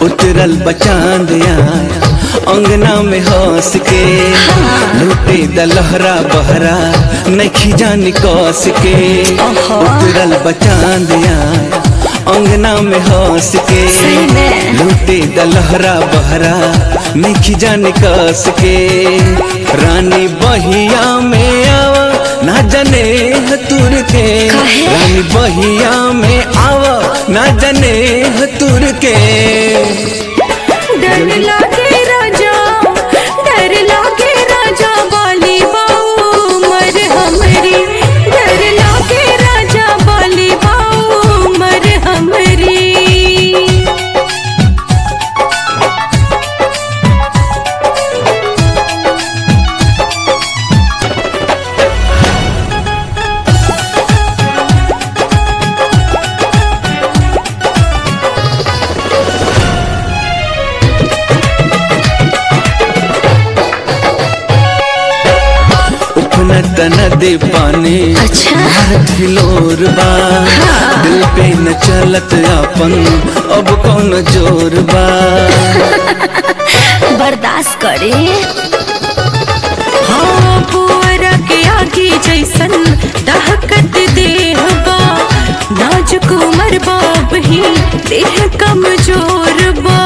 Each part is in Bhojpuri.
उतरल बचांद आया अंगना में हंस के लूटे दलहरा बहरा नखी जानी कस के ओहो। उतरल बचांद आया अंगना में हंस के सही में। लूटे दलहरा बहरा नखी जानी कस के रानी बहिया में आवा ना जने तुर के काहे? रानी बहिया में आवा ना जने तुर के डर लागे राजा डर लागे राजा बाली बाऊ मर हमरी डर लागे राजा बाली बाऊ मर हमरी उफना तना दे पानी अच्छा। मारत हिलोर बा दिल पे न चलत अपन अब कौन जोर बा बर्दाश्त करे हाँ पुअरा के आगे जैसन दहकत देह बा नाजुक उमर बाब ही देह कमजोर बा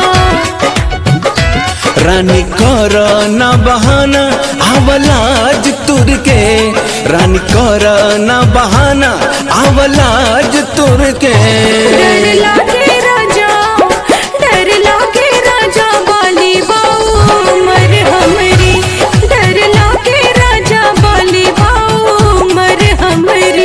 रानी कर न बहाना आवलाज तुर के रानी कर न बहाना आवलाज तुर के डर लागे राजा डर लागे राजा बाली बाऊ मर हमरी डर लागे राजा बाली बाऊ मर हमरी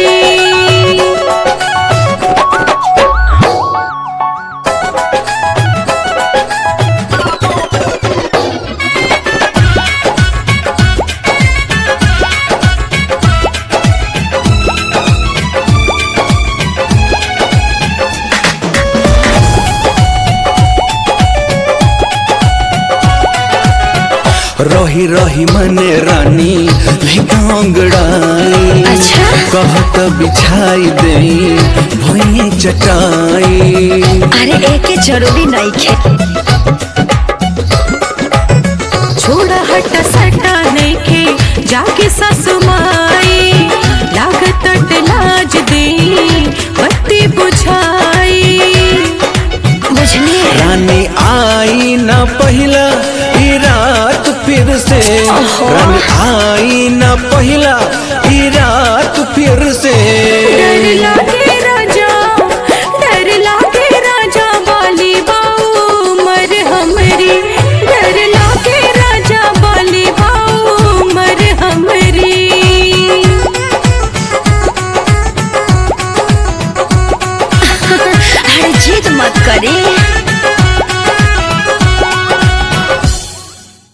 रही रही मने रानी भिगांगड़ाई अच्छा। कहत बिछाई दे भई चटाई अरे एके जरूरी नहीं खे छोड़ा हटा सटा नहीं खे जाके सासु माई लागत अट लाज दे बत्ती बुझाई बुझली रानी आई न पहिला ई रात फिर से ओहो। रानी आई न पहिला ई रात फिर से डर लागे